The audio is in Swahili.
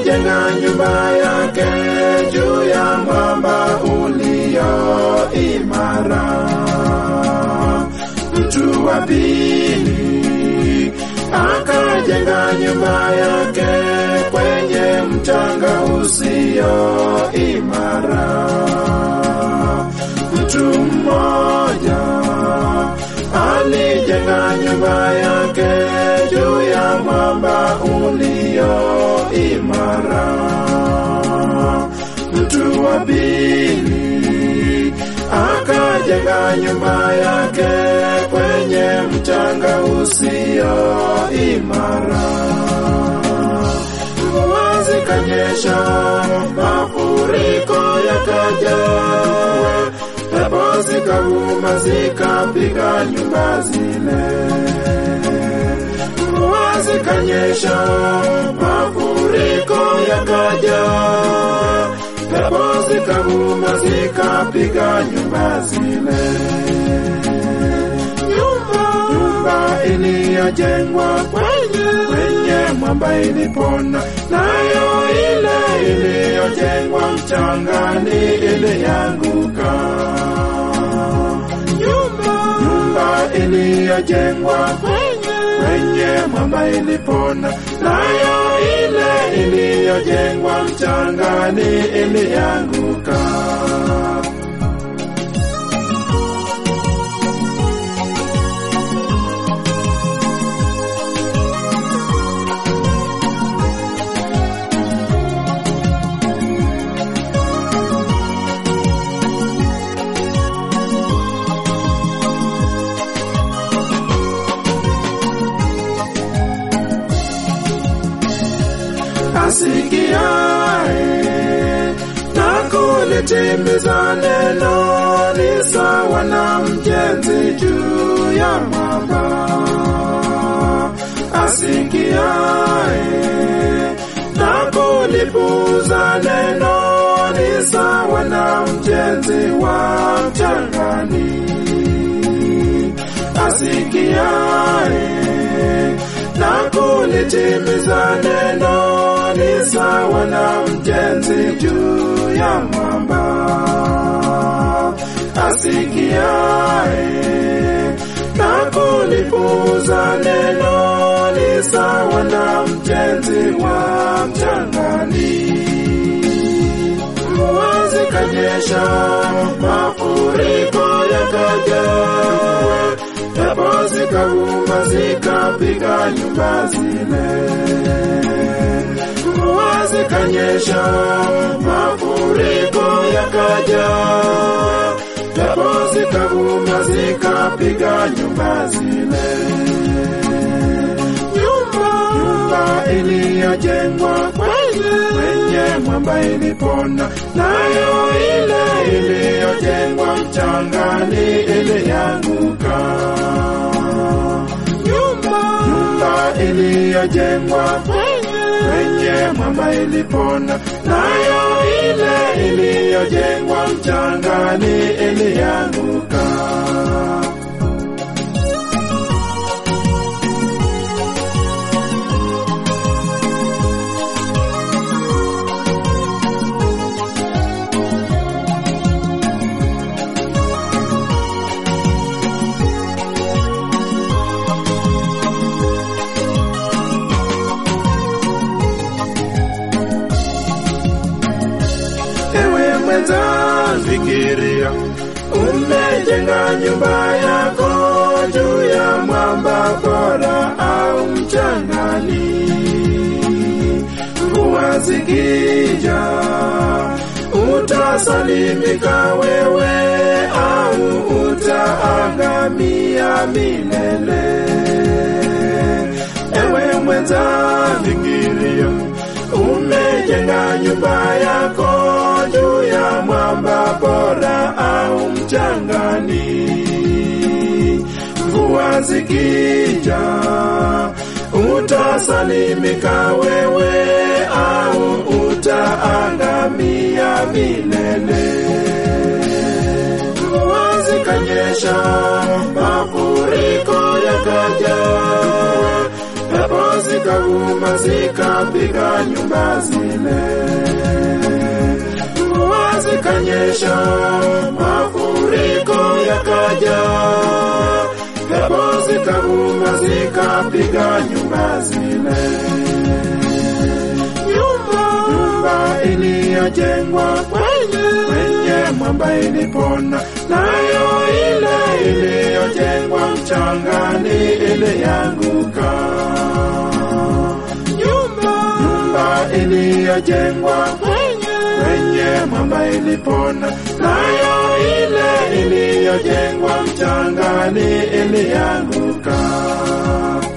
alijenga nyumba yake juu ya mwamba ulio imara. Mtu wa pili akajenga nyumba yake kwenye mchanga usio imara. Mtu mmoja alijenga nyumba yake juu ya mwamba ulio imara. Mtu wa pili akajenga nyumba yake kwenye mchanga usio imara. Mvua zikanyesha, mafuriko yakaja, pepo zikavuma zikapiga nyumba zile. Mvua zikanyesha, mafuriko yakaja, pepo zikavuma zikapiga nyumba zile. Nyumba, nyumba iliyojengwa kwenye kwenye mwamba ilipona, nayo ile iliyojengwa mchangani ilianguka. Nyumba, nyumba iliyojengwa kwenye kwenye mwamba ilipona, nayo ile iliyojengwa mchangani ilianguka. asikiae na kulitimiza neno ni sawa na mjenzi juu ya mwamba. Asikiae na kulipuza neno ni sawa na mjenzi wa mchangani. Asikiae na kulitimiza neno ni sawa na mjenzi juu ya mwamba. Asikiae na kulipuza neno ni sawa na mjenzi wa mchangani. Mvua zikanyesha, mafuriko yakaja, pepo zikavuma zikapiga nyumba zile. Mvua zikanyesha, mafuriko yakaja, pepo zikavuma zikapiga nyumba zile. Nyumba, nyumba iliyojengwa kwenye kwenye mwamba ilipona, nayo ile iliyojengwa mchangani ilianguka. Nyumba, nyumba iliyojengwa kwenye kwenye mwamba ilipona, nayo ile iliyojengwa mchangani ilianguka. Ewe mwenza, fikiria, umejenga nyumba yako juu ya mwamba bora au mchangani. Mvua zikija, utasalimika wewe au utaangamia milele. Ewe mwenza, fikiria, umejenga nyumba yako juu ya mwamba bora au mchangani. Mvua zikija, utasalimika wewe au utaangamia milele. Mvua zikanyesha, mafuriko yakaja, pepo zikavu zikavuma zikapiga nyumba zile, mvua zikanyesha, mafuriko yakaja, pepo zikavuma zikapiga nyumba zile. Nyumba, nyumba iliyojengwa kwenye kwenye mwamba ilipona, nayo ile iliyojengwa mchangani ilianguka. Nyumba, nyumba iliyojengwa kwenye kwenye mwamba ilipona, nayo ile iliyojengwa mchangani ilianguka.